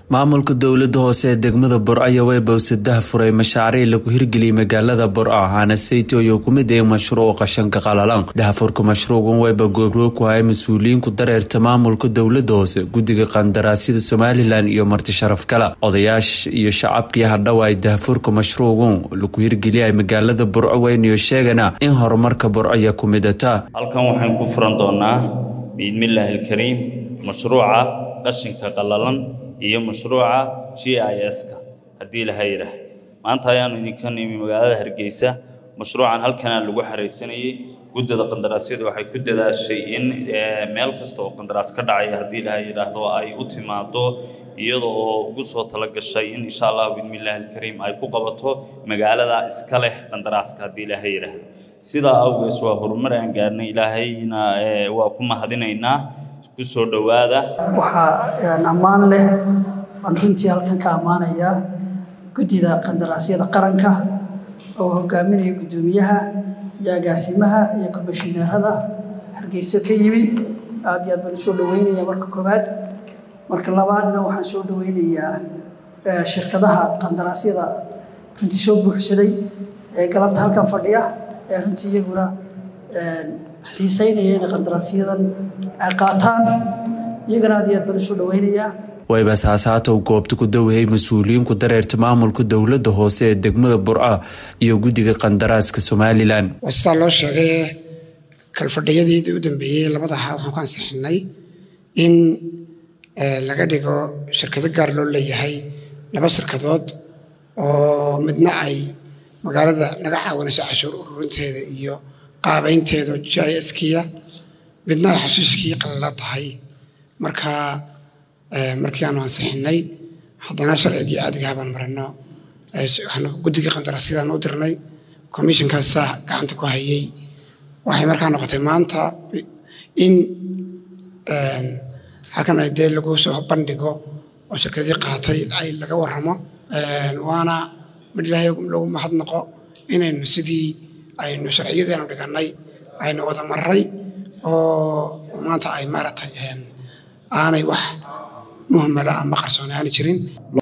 maamulka dowlada hoose ee degmada burco way bowsadaha furay mashaariic lagu hirgeliyay magaalada burco ahana sayto iyo kumid ee mashruuc qashanka qalalan dahafurka mashruucan wayba goobroog ku haya mas-uuliyiinku dareerta maamulka dowlada hoose guddiga qandaraasyada somalilan iyo marti sharaf kale odayaasha iyo shacabkii hadhow ay dahafurka mashruucan lagu hirgeliyay magaalada burco weynayo sheegana in horumarka burco ya ku midata halkan waxaan ku furan doonaa biidmillaahi alkariim mashruuca qashinka qalalan iyo mashruuca g i s-ka haddii laha yidhaah maanta ayaanu idinka nimi magaalada hargeysa mashruucan halkanaa lagu xaraysanayay guddida qandaraasyadu waxay ku dadaashay in meel kasta oo qandaraas ka dhacaya haddii laha yidhaahdo ay u timaado iyada oo ugu soo tala gashay in insha allah biidmillaahi alkariim ay ku qabato magaalada iska leh qandaraaska haddii laha yidhaahdo sidaa awgees waa horumar aan gaarnay ilaahayna waa ku mahadinaynaa kusoo dhowaada waxaa ammaan leh waan runtii halkan ka ammaanayaa guddida qandaraasyada qaranka oo hogaaminaya guddoomiyaha iyo agaasimaha iyo komishineerada hargeyso ka yimi aad iyo aad baan usoo dhaweynaya marka koowaad marka labaadna waxaan soo dhaweynayaa shirkadaha qandaraasyada runtii soo buuxsaday ee galabta halkan fadhiya ee runtii iyaguna xiiseynaya inay qandaraasyadan ay qaataan iyagana aad iyo aad baan usoo dhaweynayaa wayba saasaatow goobta ku dawayay mas-uuliyiinku dareerta maamulka dowlada hoose ee degmada burco iyo guddiga qandaraaska somalilan waa sidaa loo sheegay kalfadhiyadii u dambeeyey labadaha waxaan ku ansixinay in laga dhigo shirkado gaar loo leeyahay laba shirkadood oo midna ay magaalada naga caawinayso cashuur ururinteeda iyo qaabaynteedu j i skiya midna ay xashiishkii qalala tahay marka markii aanu ansixinay haddana sharcigii caadigaha baan marino guddigii qandaraasyadaan u dirnay commishonkaasaa gacanta ku hayay waxay markaa noqotay maanta in halkan ay dee lagu soo bandhigo oo shirkadii qaatay ay laga warramo waana mid ilaahay lagu mahadnaqo inaynu sidii aynu sharciyadeenu dhigannay aynu wada marray oo maanta ay maaragtay aanay wax muhmala ama qarsooni aani jirin